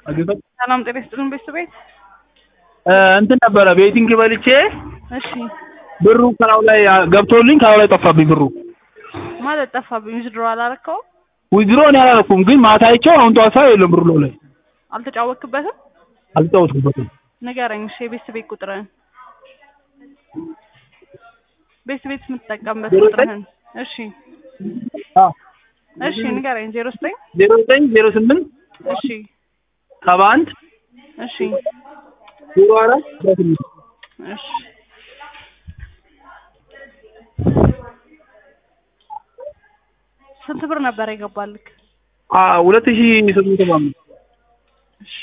አግኝቶ ሰላም ጤና ይስጥልን ቤተሰቤት። እንትን ነበረ ቤቲንግ በልቼ እሺ ብሩ ከላው ላይ ገብቶልኝ ከላው ላይ ጠፋብኝ ብሩ። ማለት ጠፋብኝ። ዊዝድሮ አላረከውም? ዊዝድሮ እኔ አላደረኩም፣ ግን ማታ አይቼው አሁን ጠዋት ሳየው የለም ብሩ ላይ አልተጫወክበትም? አልተጫወትኩበትም። ንገረኝ እሺ የቤተሰቤት ቁጥርህን። ቤተሰቤት የምትጠቀምበት ዜሮ ዘጠኝ ቁጥርህን። እሺ አ እሺ ንገረኝ። ዜሮ ዘጠኝ ዜሮ ዘጠኝ ዜሮ ስምንት እሺ ሰባ አንድ እሺ ዜሮ አራት አስራ ስምንት እሺ ስንት ብር ነበር የገባልክ? አ ሁለት ሺህ ስምንት መቶ አምስት እሺ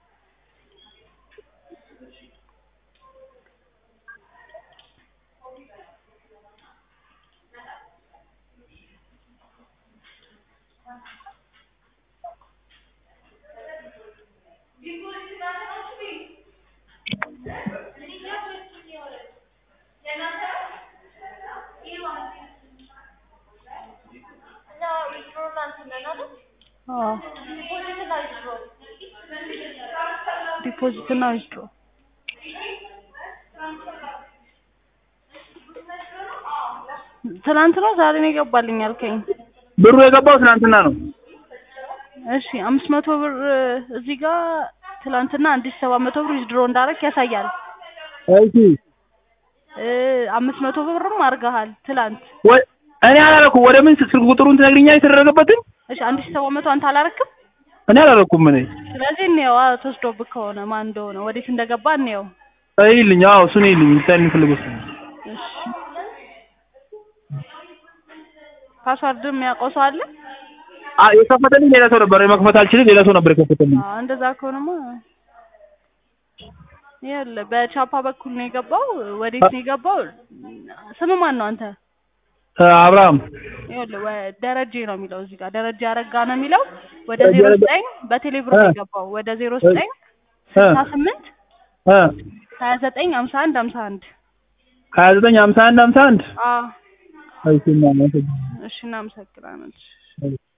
አዎ ዲፖዚት እና ዊዝድሮ ትናንት ነው ዛሬ ነው የገባልኝ አልከኝ። ብሩ የገባው ትናንትና ነው። እሺ አምስት መቶ ብር እዚህ ጋር ትናንትና አንድ ሺህ ሰባት መቶ ብር ዊዝድሮ እንዳረክ ያሳያል። እሺ እ አምስት መቶ ብርም አድርገሃል ትላንት። ወይ እኔ አላደረኩም። ወደ ምን ስልክ ቁጥሩን ትነግሪኛለሽ የተደረገበትን? እሺ አንድ ሺህ ሰባት መቶ አንተ አላረክም? እኔ አላደረኩም። እኔ ስለዚህ እንየው አ ተወስዶብህ ከሆነ ማን እንደሆነ ወዴት እንደገባ እንየው። ይልኝ። አዎ እሱን ይልኝ። እንታይ የሚፈልገው እሱ ነው። እሺ ፓስዋርድ የሚያውቀው ሰው አለ? አ የከፈተልኝ ሌላ ሰው ነበር። መክፈት አልችልም። ሌላ ሰው ነበር የከፈተልኝ። አዎ እንደዛ ከሆነማ ይኸውልህ በቻፓ በኩል ነው የገባው። ወዴት ነው የገባው? ስም ማን ነው አንተ? እ አብርሃም ይኸውልህ ወ- ደረጀ ነው የሚለው እዚህ ጋር ደረጀ አረጋ ነው የሚለው ወደ ዜሮ ዘጠኝ በቴሌ ብር ነው የገባው ወደ ዜሮ ዘጠኝ ስልሳ ስምንት እ ሀያ ዘጠኝ ሀምሳ አንድ ሀምሳ አንድ ሀያ ዘጠኝ ሀምሳ አንድ ሀምሳ አንድ አዎ እሺ እናመሰግናለን። እሺ እናመሰግናለን። እሺ